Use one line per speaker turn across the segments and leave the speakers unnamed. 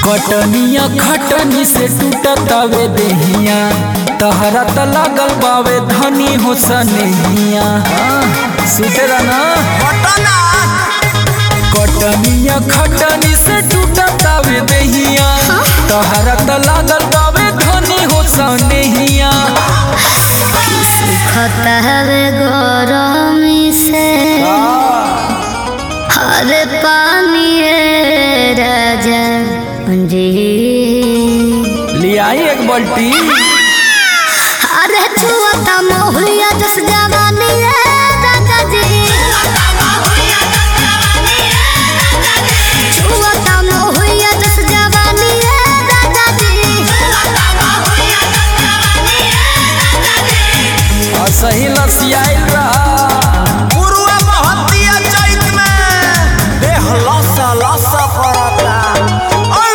कटनिया खटनी से टूटतावे देहिया तहरा त लागल बावे धनी हो सनेहिया सुतेरा ना कटनिया खटनी से टूटतावे देहिया तहरा त लागल बावे धनी हो सनेहिया
खतहवे गरमी से हर पानी राजा जी
लियाई एक बाल्टी
अरे छुआता मोहलिया जस जवानी है राजा जी छुआता मोहलिया जस जवानी है राजा जी
और सही लसियाइल रहा
पुरुआ महतिया चैत में देह लसा लसा पड़ता औ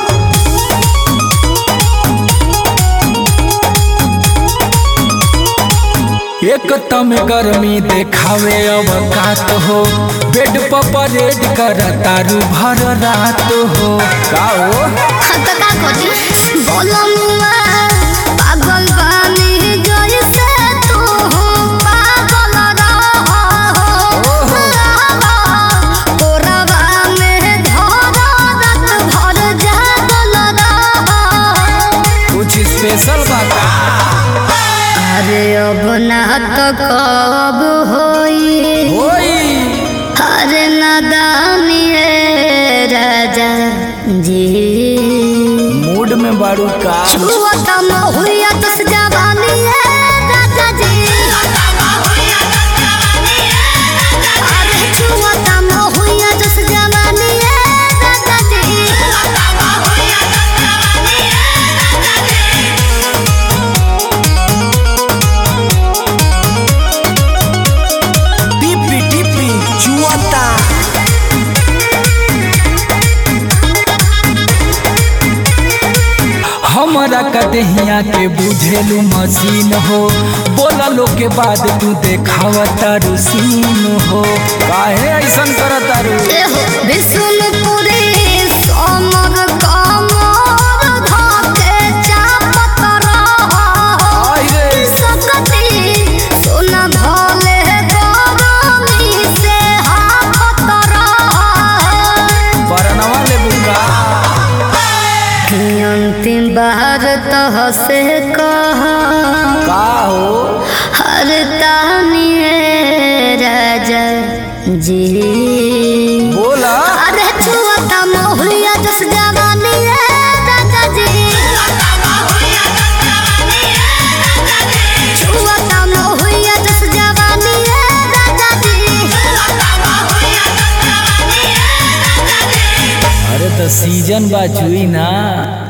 एक तम गर्मी देखावे अवकात हो बेड पर परेड कर तारू भर रात हो का हो
खत का कोटी बोलमुआ पागल बानी जैसे तू पागल रहो कोरवा में धरा रात भर जागल रहो
कुछ स्पेशल बा का
अरे अब ना तो कब होई
होई
अरे नादानी रे राजा जी
मूड में बारू का
छुआता महुआ दस जवानी है राजा जी अरे छुआता महुआ दस जवानी है राजा जी
टिपी टिपी चुआता
हमरा कदहिया के बुझेलू मशीन हो बोला लो के बाद तू देखावा तारू सीन हो काहे ऐसन कर तारू
एहो विष्णुपुरी सोमर कमर धके चापत रहो
आई रे
सकती सुन भोले गरमी से हाफत रहो
बरनवा ले बुका
अंतिम बार तो से कह
का हो
हर तानी राजा जी
बोला
अरे छुआता मोहलिया जस जवानी है राजा जी छुआता मोहलिया जस जवानी है राजा जी
अरे तो सीजन बा चुई ना